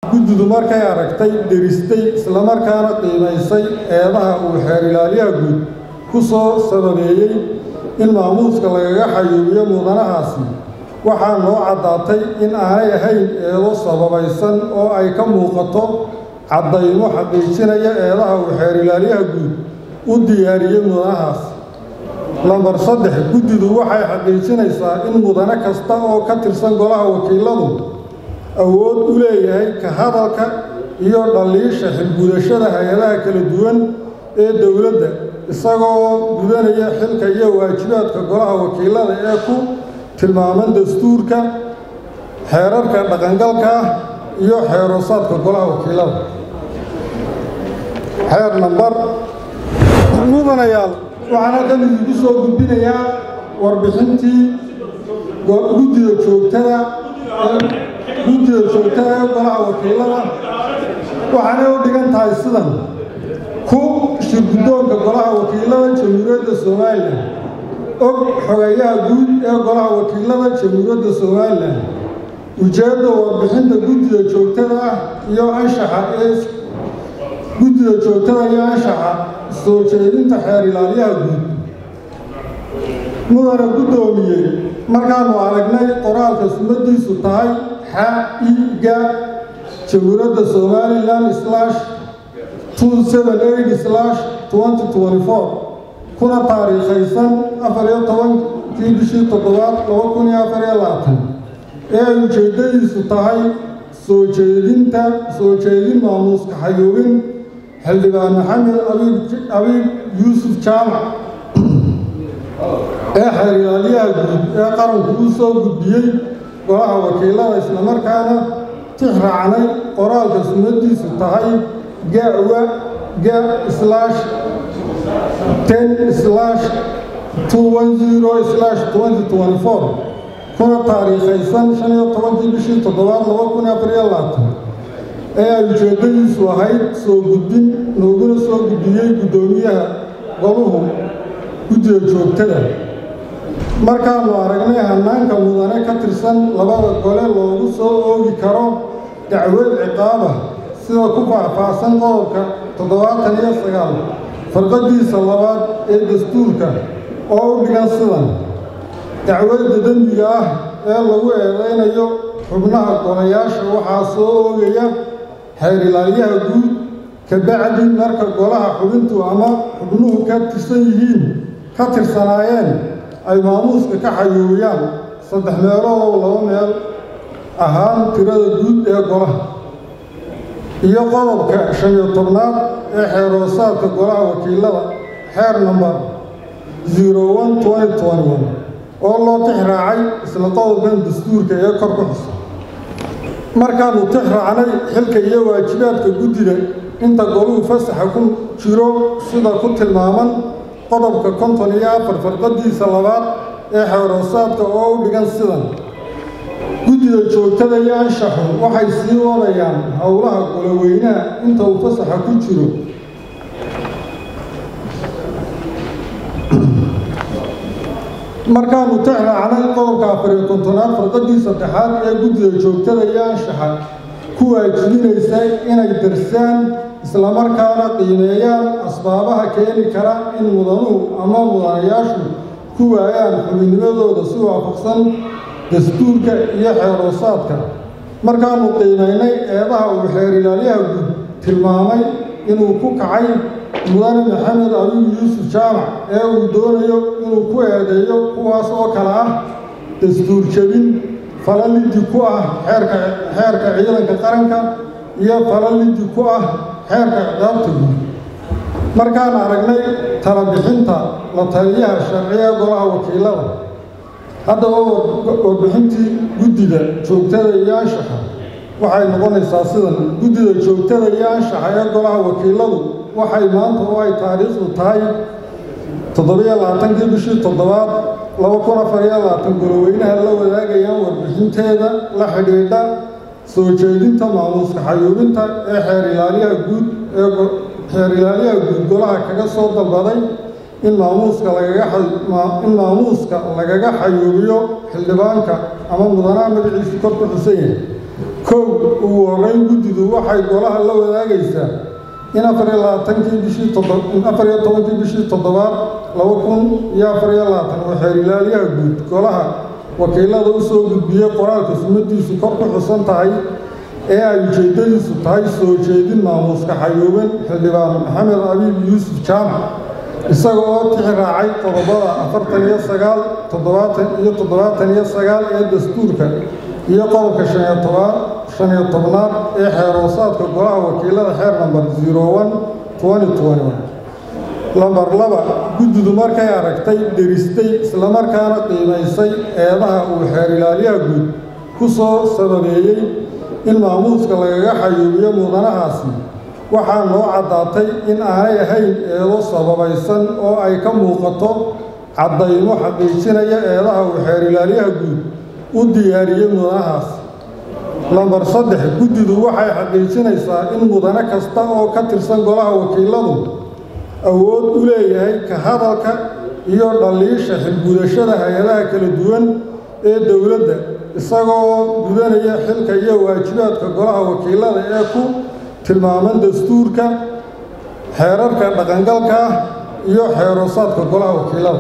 guddidu markay aragtay dheristay islamarkaana qiimaysay eedaha uu xeer ilaaliyaha guud ku soo sababeeyey in maamuuska lagaga xayuubiyo mudanahaasi waxaa noo caddaatay in aanay ahayn eedo sababaysan oo ay ka muuqato caddaymo xaqiijinaya eedaha uu xeer ilaaliyaha guud u diyaariyey mudanahaas lambar saddex guddidu waxay xaqiijinaysaa in mudane kasta oo ka tirsan golaha wakiiladu awood u leeyahay ka hadalka iyo dhaliisha xilgudashada hay-adaha kala duwan ee dowladda isagoo gudanaya xilka iyo waajibaadka golaha wakiilada ee ku tilmaaman dastuurka xeerarka dhaqangalka ah iyo xeeroosaadka golaha wakiilada xeer nambar mudanayaal waxaan halkan idinku soo gudbinayaa warbixintii guddida joogtada guddida joogtada ee golaha wakiilada waxaanay u dhigan tahay sidan ku shirguddoonka golaha wakiilada jamhuuriyadda somalilan og xogeeyaha guud ee golaha wakiilada jamhuuriyadda somalilan ujeedda warbixinta guddida joogtada ah iyo anshaxa ee guddida joogtada iyo anshaxa soo jeedinta xeer ilaaliyaha guud mudane guddoomiyey markaannu aragnay qoraalka sumadiisu tahay xa-iga jamhuuriyadda somalilan slash two seven eight slash twenty twenty four kuna taariikhaysan afar iyo tobankii bishii toddobaad laba kun iyo afar iyo labaatan ee ay ujeeddadiisu tahay soo jeedinta soo jeedin maamuuska xayuubin xildhibaan maxamed abiib yuusuf jaamac ee xeer ilaaliyaha guud ee qaranku u soo gudbiyey golaha wakiilada islamarkaana tix raacnay qoraalka sunnadiisu tahay gawa ga slash ten slash two one zero slash twenty twenty four kuna taariikhaysan shan iyo tobankii bishii toddobaad laba kun iyo afar iyo labaatan ee ay ujeeddadiisu ahayd soo gudbin nooguna soo gudbiyey guddoomiyaha goluhu guddida joogtada markaannu aragnay hannaanka mudane ka tirsan labada gole loogu soo oogi karo dacwad ciqaaba sida ku faahfaahsan qodobka toddobaatan iyo sagaal farqadiisa labaad ee dastuurka oo u dhigan sidan dacwadda dembiga ah ee lagu eedaynayo xubnaha golayaasha waxaa soo oogaya xeer ilaaliyaha guud kabacdi marka golaha xubintu ama xubnuhu ka tirsan yihiin ka tirsanaayeen ay maamuuska ka xayuubiyaan saddex meeloodoo laba meel ahaan tirada guud ee golaha iyo qodobka shan iyo tobnaad ee xeeroosaadka golaha wakiilada xeer namber zero one twenty twenty one oo loo tix raacay isla qodobkan dastuurka ee kor ku xusa markaannu tix raacnay xilka iyo waajibaadka guddida inta goluhu fasaxa ku jiro sida ku tilmaaman qodobka konton iyo afar farqadiisa labaad ee xeeroosaadka oo u dhigan sidan guddida joogtada iyo anshaxu waxay sii wadayaan howlaha goloweynaha inta uu fasaxa ku jiro markaannu tix raacnay qodobka afar iyo kontonaad farqadii saddexaad ee guddida joogtada iyo anshaxa ku waajibinaysa inay darsaan islamarkaana qiimeeyaan asbaabaha keeni kara in mudanuhu ama mudanayaashu ku waayaan xubinnimadooda si waafaqsan dastuurka iyo xeeroosaadka markaannu qiimaynay eedaha uu xeer ilaaliyaha guud tilmaamay inuu ku kacay mudane maxamed abiib yuusuf jaamac ee uu doonayo inuu ku eedeeyo kuwaas oo kale ah dastuur jebin falalidi ku ah xeerka xeerka ciidanka qaranka iyo falalidi ku ah xeerka ciqaabta guud markaan aragnay tala bixinta la taliyaha sharciga golaha wakiilada haddaba warbixintii guddida joogtada iyo anshaxa waxay noqonaysaa sidan guddida joogtada iyo anshaxa ee golaha wakiiladu waxay maanta oo ay taariikhdu tahay toddobiyo labaatankii bishii toddobaad laba kun afar iyo labaatan goloweynaha la wadaagayaan warbixinteeda la xidhiidha soo jeedinta maamuuska xayuubinta ee xeer ilaaliyaha guud ee xeer ilaaliyaha guud golaha kaga soo dalbaday in maamuuska lagaga in maamuuska lagaga xayuubiyo xildhibaanka ama mudanaha magaciisu kor ku xusan yahay kow ugu horreyn guddidu waxay golaha la wadaagaysaa in afar iyo labaatankii bishii afar iyo tobankii bishii toddobaad laba kun iyo afar iyo labaatan oo xeer ilaaliyaha guud golaha wakiilada u soo gudbiyey qoraalka sumadiisu kor ku xusan tahay ee ay ujeeddadiisu tahay soo jeedin maamuuska xayuuban xildhibaan maxamed abiib yuusuf jaamac isaga oo tixi raacay qodobada afartan iyo sagaal toddobaatan iyo toddobaatan iyo sagaal ee dastuurka iyo qodobka shaniyo tobaa shan iyo tobnaad ee xeeroosaadka golaha wakiilada xeer namber zero one twenty twenty one lambar laba guddidu markay aragtay dheristay islamarkaana qiimaysay eedaha uu xeer ilaaliyaha guud ku soo sababeeyey in maamuuska lagaga xayuubiyo mudanahaasi waxaa noo caddaatay in aanay ahayn eedo sababaysan oo ay ka muuqato caddaymo xaqiijinaya eedaha uu xeer ilaaliyaha guud u diyaariyey mudanahaas lambar saddex guddidu waxay xaqiijinaysaa in mudane kasta oo ka tirsan golaha wakiiladu awood u leeyahay ka hadalka iyo dhaliisha xilgudashada hay-adaha kala duwan ee dowladda isagoo gudanaya xilka iyo waajibaadka golaha wakiilada ee ku tilmaaman dastuurka xeerarka dhaqangalka ah iyo xeeroosaadka golaha wakiilada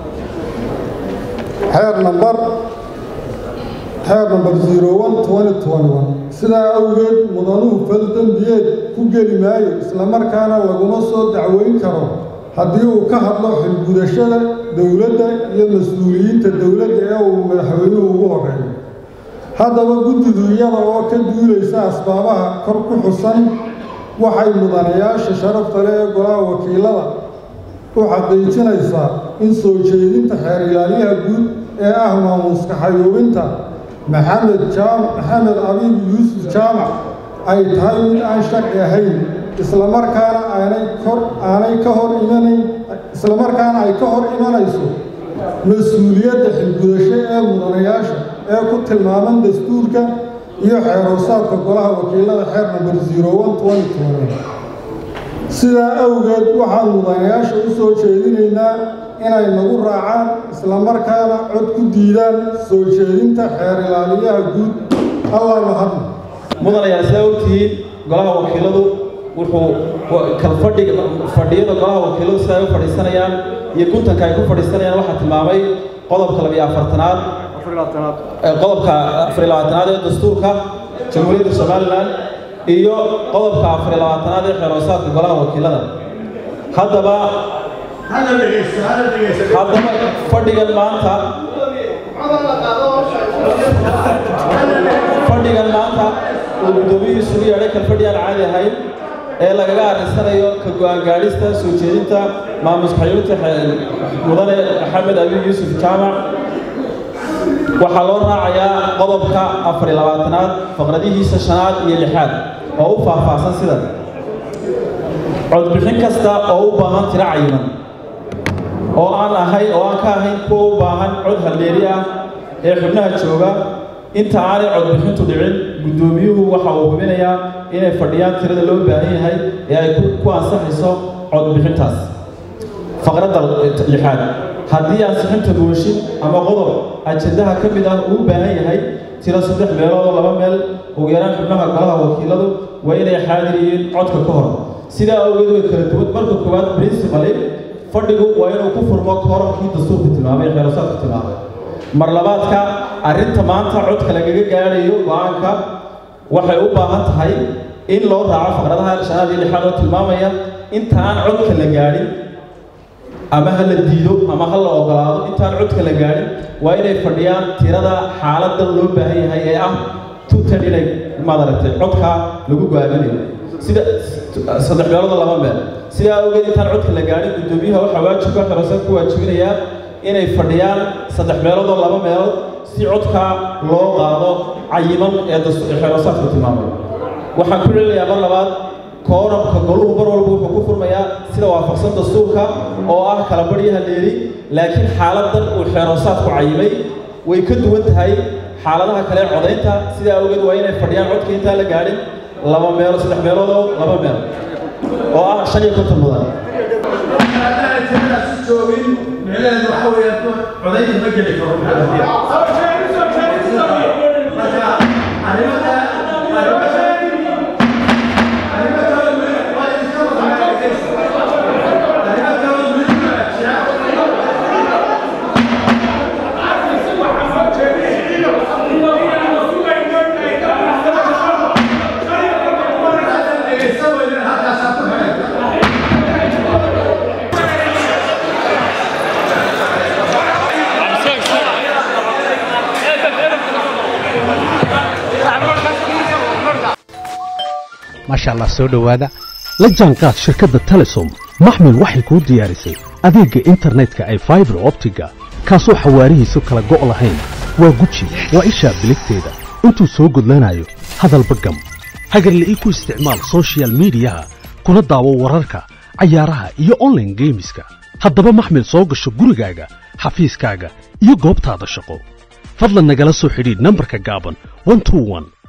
xeer nambar xeer namber zero one twenty twenty one sidaa awgeed mudanuhu fal dembiyeed ku geli maayo islamarkaana laguma soo dacweyn karo haddii uu ka hadlo xilgudashada dowladda iyo mas-uuliyiinta dowladda ee uu madaxweynuhu ugu horreeyo haddaba guddidu iyada oo ka duulaysa asbaabaha kor ku xusan waxay mudanayaasha sharafta leh ee golaha wakiilada u xaqiijinaysaa in soo jeedinta xeer ilaaliyaha guud ee ah maamuuska xayuubinta maxamed jaam maxamed abiib yuusuf jaamac ay tahay mid aan sharci ahayn islamarkaana aanay kor aanay ka hor imanayn islamarkaana ay ka hor imanayso mas-uuliyadda xilgudasho ee mudanayaasha ee ku tilmaaman dastuurka iyo xeeroosaadka golaha wakiilada xeer namber zero one twenty twenty sidaa awgeed waxaan mudanayaasha u soo jeedinaynaa inay nagu raacaan islamarkaana cod ku diidaan soo jeedinta xeer ilaaliyaha guud allah mahadna mudanayaa sidaa ogtihiin golaha wakiiladu wuxuu kalfadhiga fadhiyada golaha wakiiladu sida ay u fadhiisanayaan iyo guntanka ay ku fadhiisanayaan waxaa tilmaamay qodobka labiyo afartanaad qodobka afar iyo labaatanaad ee dastuurka jamhuuriyadda somalilan iyo qodobka afar iyo labaatanaad ee xeeroosaadka golaha wakiilada haddaba haddaba fadhigan maanta fadhigan maanta uu guddoomiyihiisu u yeedhay kalfadhi aan caadi ahayn ee lagaga arrinsanayo ka go-aan gaadhista soo jeedinta maamuska xayuubinta mudane maxamed abiib yuusuf jaamac waxaa loo raacayaa qodobka afar iyo labaatanaad faqradihiisa shanaad iyo lixaad oo u faahfaahsan sida codbixin kasta oo u baahan tiro cayiman oo aan ahayn oo aan ka ahayn kuwa u baahan cod haldeeri ah ee xubnaha jooga inta aanay codbixintu dhicin guddoomiyuhu waxa uu hubinayaa inay fadhiyaan tirada loo baahan yahay ee ay ku ansaxayso codbixintaas faqradda lixaad haddii ansixinta mooshin ama qodob ajendaha ka mid ah uu u baahan yahay tiro saddex meelood oo laba meel ugu yaraan xubnaha golaha wakiiladu waa inay xaadir yihiin codka ka hor sidaa awgeed way kala duwan marka koowaad principally fadhigu waa inuu ku furmo koorarkii dastuurka tilmaamay ee xeerosaadka tilmaamay mar labaadka arrinta maanta codka lagaga gaadhayo go-aanka waxay u baahan tahay in loo raaco faqradaha shanaad iyo lixaad oo tilmaamaya inta aan codka la gaadhin ama ha la diido ama ha la ogolaado intaan codka la gaadhin waa inay fadhiyaan tirada xaaladdan loo baahan yahay ee ah tutan inay maaragtay codka lagu go-aaminayo sida saddex meelood oo laba meel sidaa awgeed intaan codka la gaadhin guddoomiyaha waxaa waajibka xerosan ku waajibinayaa inay fadhiyaan saddex meelood oo laba meelood si codka loo qaado cayiman ee xerosaadku tilmaamay waxaan ku celinayaa mar labaad kooramka goluhu mar walba wuxuu ku furmayaa sida waafaqsan dastuurka oo ah kala baryaha leeli laakiin xaaladdan uu xeeroosaadku cayimay way ka duwan tahay xaaladaha kale codaynta sidaa awgeed waa inay fadhiyaan codka intaan la gaadhin laba meelo saddex meelood oo laba meel oo ah shan iyo konton mudan joogin micnaheedu waxa weeyaan codaynta ma geli karo marka arrimada maasha allah soo dhowaada la jaanqaad shirkadda telesom maxmil waxay kuu diyaarisay adeegga internetka ay faibar optiga kaasoo xawaarihiisu kala go' lahayn waa guji waa ishaa biligteeda intuu soo gudlanayo hadalba gam hagarle ii ku isticmaal sochial midiyaha kuna daawo wararka cayaaraha iyo onlaine geemiska haddaba maxmil soo gasho gurigaaga xafiiskaaga iyo goobtaada shaqo fadlan nagala soo xidhiidh nambarka gaaban